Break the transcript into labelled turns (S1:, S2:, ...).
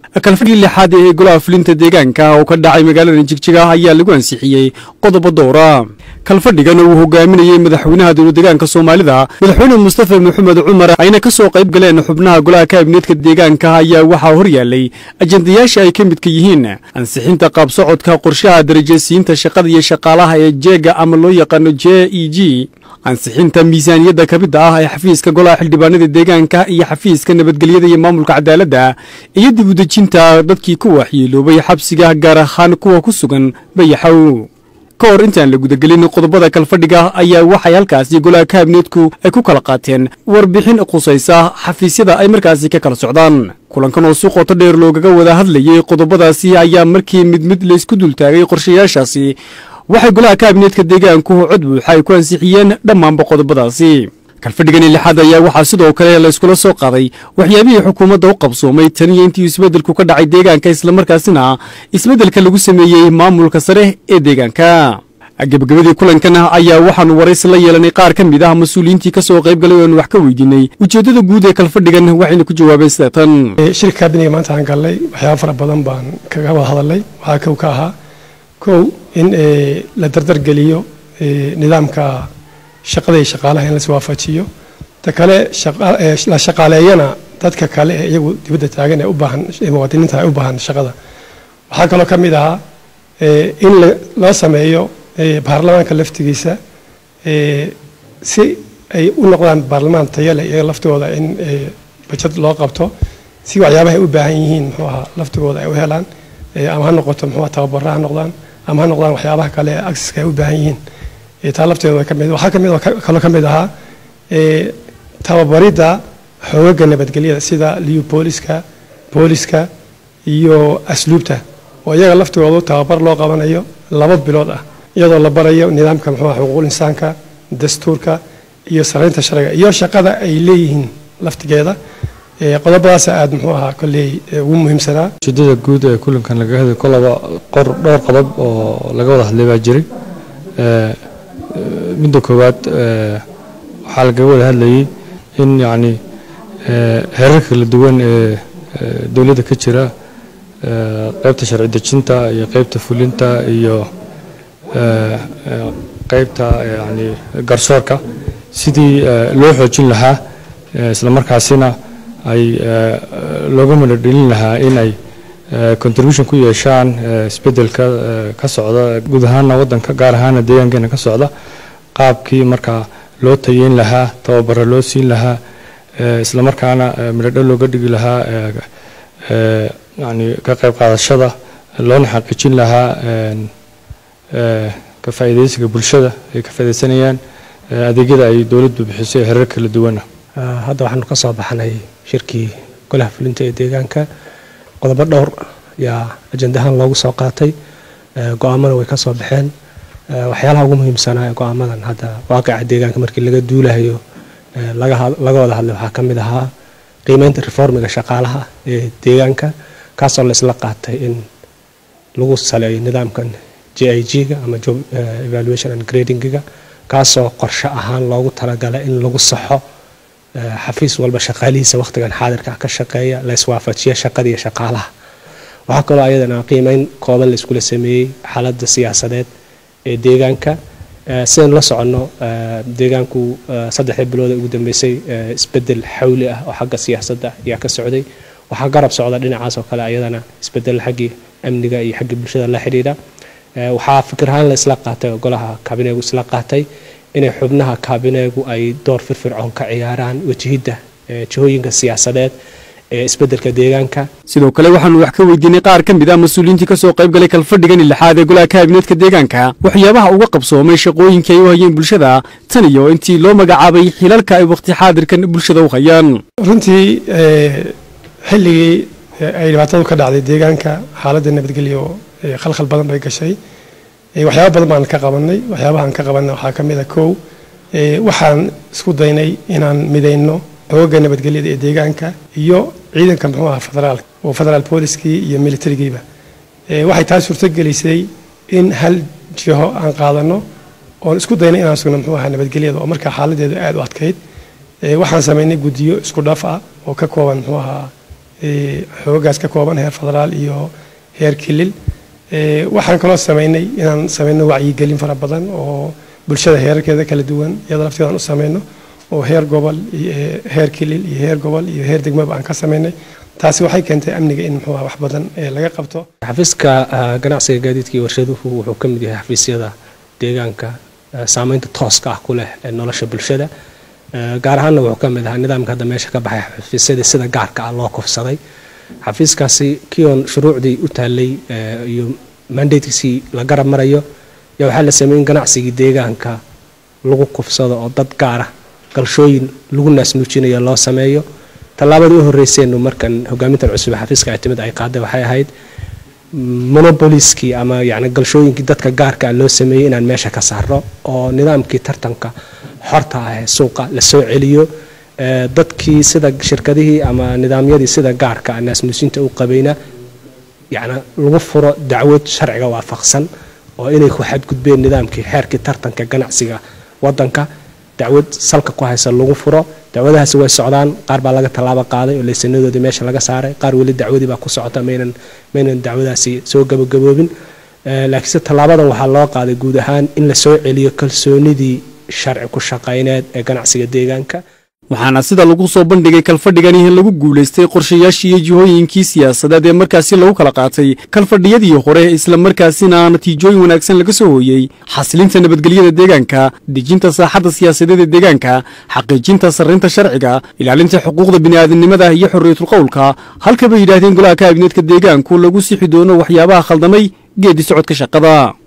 S1: kalfadhii lixaad ee golaha fulinta deegaanka oo ka dhacay magaalada jigjiga ayaa lagu ansixiyey qodobo dowra kalfadhigan uu hogaaminayey madaxweynaha dowladegaanka soomaalida madaxweyne mustafa maxamed cumar ayna ka soo qayb galeen xubnaha golaha kaabineedka deegaanka ayaa waxaa horyaalay ajendayaasha ay ka midka yihiin ansixinta qaabsocodka qorshaha darajaysiinta shaqada iyo shaqaalaha ee jeega ama loo yaqaano j e g ansixinta miisaaniyadda kabidda ah ee xafiiska golaha xildhibaanada deegaanka iyo xafiiska nabadgelyada iyo maamulka cadaaladda iyo dib udejinta dadkii ku waxyeeloobay xabsiga gaar ahaan kuwa ku sugan bayaxow ka hor intaan la gudagelin qodobada kalfadhiga ayaa waxay halkaasi golaha kaabineedku ay ku kala qaateen warbixin khusaysa xafiisyada ay markaasi ka kala socdaan kulankan oo si qoto dheer loogaga wada hadlayey qodobadaasi ayaa markii mid mid laysku dultaagay qorshayaashaasi waxay golaha kaabineedka deegaanku cod buuxa ay ku ansixiyeen dhammaanba qodobadaasi kalfadhigani lixaad ayaa waxaa sidoo kale layskula soo qaaday waxyaabihii xukuumadda u qabsoomay tan iyo intii isbeddelku ka dhacay deegaanka islamarkaasina isbeddelka lagu sameeyey maamulka sare ee deegaanka gebagabadii kulankan ayaa waxaanu waraysi la yeelanay qaar ka mid ah mas-uuliyiintii ka soo qayb galay oanu wax ka weydiinay ujeeddada guud ee kalfadhigan waxayna ku jawaabeen sida tan
S2: shirka kaabiniga maanta aan gallay waxyaaba fara badan baan kaga wada hadalnay waxaa kow ka ahaa kow in la dardargeliyo nidaamka shaqada iyo shaqaalaha in las waafajiyo ta kale la shaqaaleeyana dadka kale ee iyagu dibadda taagan ee u baahan muwaadiniinta ay u baahan shaqada waxaa kaloo ka mid ahaa in loo sameeyo baarlamaanka laftigiisa si ay u noqdaan baarlamaan tayale iyaga laftigooda in bajad loo qabto si waxyaabaha ay u baahan yihiin muxuu ahaa laftigooda ay u helaan ama ha noqoto muxuu tababara ha noqdaan ama ha noqdaan waxyaabaha kale ee agsiska ay u baahan yihiin taa lafteeda ka mid waxaa kamid kaloo ka mid ahaa tababaridda xoogaga nabadgelyada sida liyu booliska booliska iyo asluubta oo iyaga laftigoodu tababar loo qabanayo laba bilood ah iyadoo la barayo nidaamka muxuu xuquuqul insaanka dastuurka iyo saraynta sharciga iyo shaqada ay leeyihiin laftigeeda qodobadaas aada muxuu ahaa kolley ugu muhiimsanaa
S3: ujeedada guud ee kulankan laga hadlay kolaba qor dhowr qodob oo laga wada hadlay baa jiray midda koowaad waxaa lagaga wada hadlayay in yacni heerar kala duwan ee dowladda ka jira qaybta sharci dejinta iyo qaybta fulinta iyo qaybta yani garsoorka sidii loo xoojin lahaa isla markaasina ay looga madadhelin lahaa in ay contribution ku yeeshaan isbeddelka ka socda guud ahaana waddanka gaar ahaana deegaankeena ka socda qaabkii markaa loo tayeyn lahaa tababaro loo siin lahaa isla markaana midhodho looga dhigi lahaa yani ka qayb qaadashada loona xaqiijin lahaa ka faa'iidaysiga bulshada ay ka faa'iidaysanayaan adeegyada ay dowladdu bixiso ee herar kala duwana
S4: hadda waxaanu ka soo baxnay shirkii golaha fulinta ee deegaanka qodobo dhowr yaa ajendahaan loogu soo qaatay go-aamada way ka soo baxeen waxyaalaha ugu muhiimsanaa ee go-aamadan hadda waaqica deegaanka markii laga duulahayo laga wada hadlay waxaa ka mid ahaa qiimeynta reformiga shaqaalaha ee deegaanka kaasoo la isla qaatay in lagu saleeyo nidaamkan j i g-ga ama job evaluation and gradingiga kaasoo qorshe ahaan loogu talagalay in lagu saxo xafiis walba shaqaalihiisa wakhtigan xaadirka ka shaqeeya la iswaafajiya shaqadiiyo shaqaalaha waxaa kaloo ayadana qiimeyn kooban la iskula sameeyey xaaladda siyaasadeed ee deegaanka sidaynu la soconno deegaanku saddexdii bilooda ugu dambeysay isbedel xawli ah oo xagga siyaasadda ayaa ka socday waxaa garab socda dhinacaas oo kale ayadana isbedel xaggii amniga iyo xaggii bulshada la xidhiidha waxaa fikir ahaan la isla qaatay oo golaha kaabineegu isla qaatay inay xubnaha kaabineegu ay door firfircoon ka ciyaaraan wajahidda jihooyinka siyaasadeed ee isbeddelka deegaanka
S1: sidoo kale waxaanu wax ka weydiinay qaar ka mid ah mas-uuliyiintii ka soo qayb galay kalfadhigani lixaad ee golaha kaabineedka deegaanka waxyaabaha uga qabsoomay shaqooyinkii ay u hayeen bulshada tan iyo intii loo magacaabay xilalka ay wakhti xaadirkan bulshada u hayaan
S2: runtii xilligii ay dhibaatadu ka dhacday deegaanka xaaladda nabadgelyo khalkhal badan bay gashay waxyaaba badan baan ka qabanay waxyaabahaan ka qabanay waxaa ka mid a kow waxaan isku daynay inaan midayno xooga nabadgelyada ee deegaanka iyo ciidanka muxuu aha federaalka oo federaal booliskii iyo militarigiiba waxay taas suurtogelisay in hal jiho aan qaadano oon isku daynay inaan sugno muxuu ahaa nabadgelyada oo markaa xaaladeedu aad u adkayd waxaan samaynay guddiyo isku dhaf ah oo ka kooban muxuu ahaa xoogaas ka kooban heer federaal iyo heer kilil waxaan kaloo sameynay inaan sameyno wacyigelin fara badan oo bulshada heerarkeeda kala duwan iyada lafteedaan u sameyno oo heer gobol heer kilil iyo heer gobol iyo heer degmaba aan ka sameynay taasi waxay keentay amniga in muxuu wax badan laga qabto
S4: xafiiska ganacsiga gaadiidka iyo warshaduhu wuxuu ka mid yahay xafiisyada deegaanka saameynta tooska ah ku leh ee nolosha bulshada gaar ahaanna wuxuu ka mid ahaa nidaamka hadda meesha ka baxay xafiisyadii sida gaarka ah loo kufsaday xafiiskaasi kion shuruucdii u taallay iyo mandatekiisii la garab marayo yaa waxaa la sameeyey in ganacsigii deegaanka lagu kufsado oo dad gaara galshooyin lagu naasnuujinayo loo sameeyo tallaabadii u horreyseenu markan hogaamintan cusub xafiiska ay timid ay qaaday waxay ahayd monopoliskii ama yani galshooyinkii dadka gaarka ah loo sameeyey inaan meesha ka saarno oo nidaamkii tartanka xorta ah ee suuqa la soo celiyo dadkii sida shirkadihii ama nidaamyadii sida gaarka ah naasnuusinta u qabayna yani lagu furo dacwad sharciga waafaqsan oo inay ku xadgudbeen nidaamkii xeerkii tartanka ganacsiga wadanka dacwad salka ku haysa lagu furo dacwadahaasi way socdaan qaar baa laga tallaabo qaaday oo laysanadoodii meesha laga saaray qaar weli dacwadii baa ku socota maynan maynan dacwadaasi soo gabagaboobin laakiinse tallaabadan waxaa loo qaaday guud ahaan in la soo celiyo kalsoonidii sharci ku shaqayneed ee ganacsiga deegaanka
S1: waxaana sida lagu soo bandhigay kalfadhigani in lagu guulaystay qorshayaashii iyo jihooyinkii siyaasadeed ee markaasi lagu kala qaatay kalfadhiyadii hore isla markaasina natiijooyin wanaagsan laga soo hooyey xasilinta nabadgelyada deegaanka dejinta saaxadda siyaasadeed ee deegaanka xaqiijinta sarrinta sharciga ilaalinta xuquuqda bini'aadamnimada iyo xorriyatul qowlka halka bay yidhaahdeen golaha kaabineedka deegaanku lagu sixi doono waxyaabaha khaldamay geeddi socodka shaqada